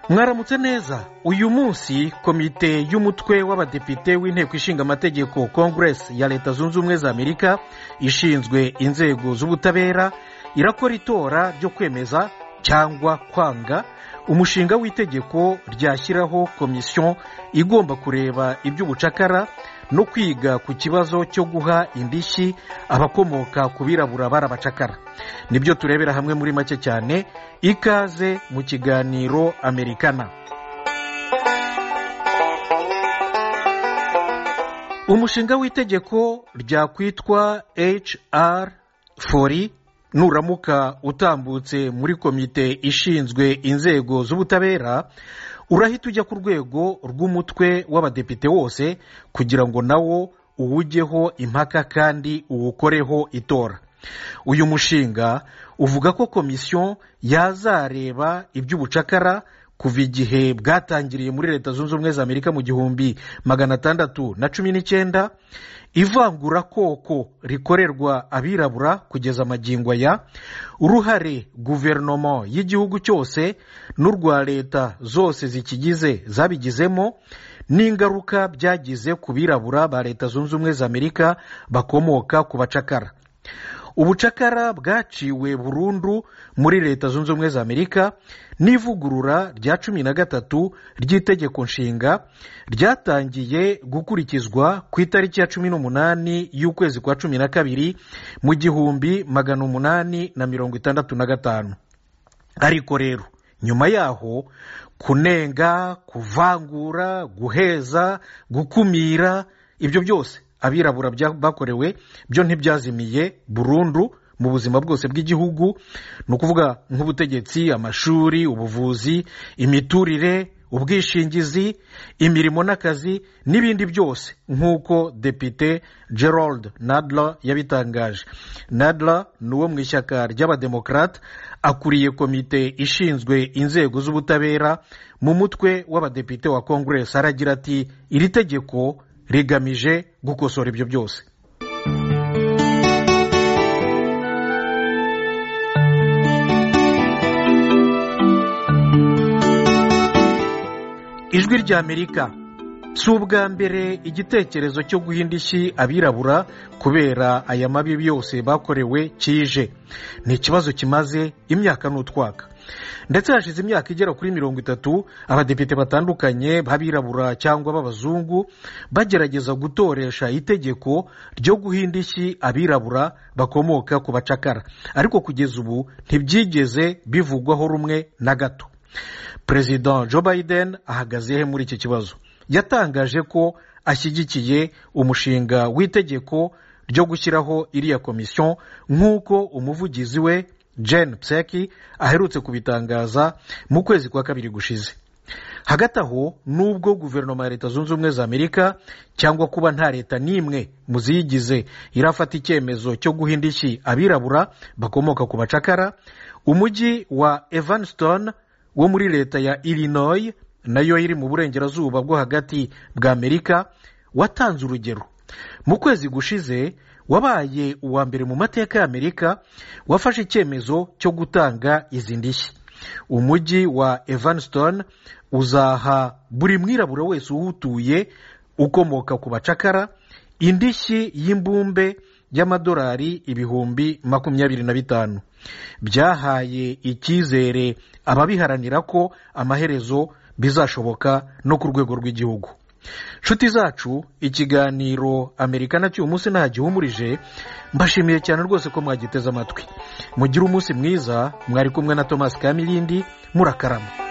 mwaramutse neza uyu munsi komite y'umutwe w'abadepite w'inteko ishinga amategeko congress ya leta zunze ubumwe za amerika ishinzwe inzego z'ubutabera irakora itora ryo kwemeza cyangwa kwanga umushinga w'itegeko ryashyiraho komisiyo igomba kureba iby'ubucakara no kwiga ku kibazo cyo guha indishyi abakomoka ku birabura barabacakara nibyo turebera hamwe muri make cyane ikaze mu kiganiro amerikana umushinga w'itegeko ryakwitwa HR 40 nuramuka utambutse muri komite ishinzwe inzego z'ubutabera urahita ujya ku rwego rw'umutwe w'abadepite wose kugira ngo nawo uwujyeho impaka kandi uwukoreho itora uyu mushinga uvuga ko komisiyo yazareba iby'ubucakara kuva igihe bwatangiriye muri leta zunze ubumwe za amerika mu gihumbi magana atandatu na cumi n'icyenda ivangurakoko rikorerwa abirabura kugeza amagingo ya uruhare guverinoma y'igihugu cyose n'urwa leta zose zikigize zabigizemo n'ingaruka byagize ku birabura ba leta zunze ubumwe za amerika bakomoka ku bacakara ubucakara bwaciwe burundu muri leta zunze ubumwe za amerika n'ivugurura rya cumi na gatatu ry'itegeko nshinga ryatangiye gukurikizwa ku itariki ya cumi n'umunani y'ukwezi kwa cumi na kabiri mu gihumbi magana umunani na mirongo itandatu na gatanu ariko rero nyuma yaho kunenga kuvangura guheza gukumira ibyo byose abirabura bakorewe byo ntibyazimiye burundu mu buzima bwose bw'igihugu ni ukuvuga nk'ubutegetsi amashuri ubuvuzi imiturire ubwishingizi imirimo n'akazi n'ibindi byose nk'uko depite gerald nadler yabitangaje nadler ni uwo mu ishyaka ry'abademokarate akuriye komite ishinzwe inzego z'ubutabera mu mutwe w'abadepite wa congress aragira ati iri tegeko rigamije gukosora ibyo byose ijwi rya amerika si ubwa mbere igitekerezo cyo guha indishyi abirabura kubera aya mabi yose bakorewe kije ni ikibazo kimaze imyaka n'utwaka ndetse hashize imyaka igera kuri mirongo itatu abadepite batandukanye b'abirabura cyangwa b'abazungu bagerageza gutoresha itegeko ryo guha indishyi abirabura bakomoka ku bacakara ariko kugeza ubu ntibyigeze bivugwaho rumwe na gato perezida joe biden ahagaze he muri iki kibazo yatangaje ko ashyigikiye umushinga w'itegeko ryo gushyiraho iriya komisiyo nk'uko umuvugizi we Jen Pseki aherutse kubitangaza mu kwezi kwa kabiri gushize hagati aho nubwo guverinoma ya leta zunze ubumwe za amerika cyangwa kuba nta leta n'imwe mu ziyigize irafata icyemezo cyo guha indishyi abirabura bakomoka ku bacakara umujyi wa evanston wo muri leta ya illinois nayo iri mu burengerazuba bwo hagati bwa amerika watanze urugero mu kwezi gushize wabaye uwa mbere mu mateka ya amerika wafashe icyemezo cyo gutanga izi ndishyi umujyi wa evanston uzaha buri mwirabura wese uwutuye ukomoka ku bacakara indishyi y'imbumbe y'amadolari ibihumbi makumyabiri na bitanu byahaye icyizere ababiharanira ko amaherezo bizashoboka no ku rwego rw'igihugu nshuti zacu ikiganiro amerikana cy'uyu munsi ntagihumurije mbashimiye cyane rwose ko mwagiteze amatwi mugire umunsi mwiza mwari kumwe na thomas kamirindi murakarama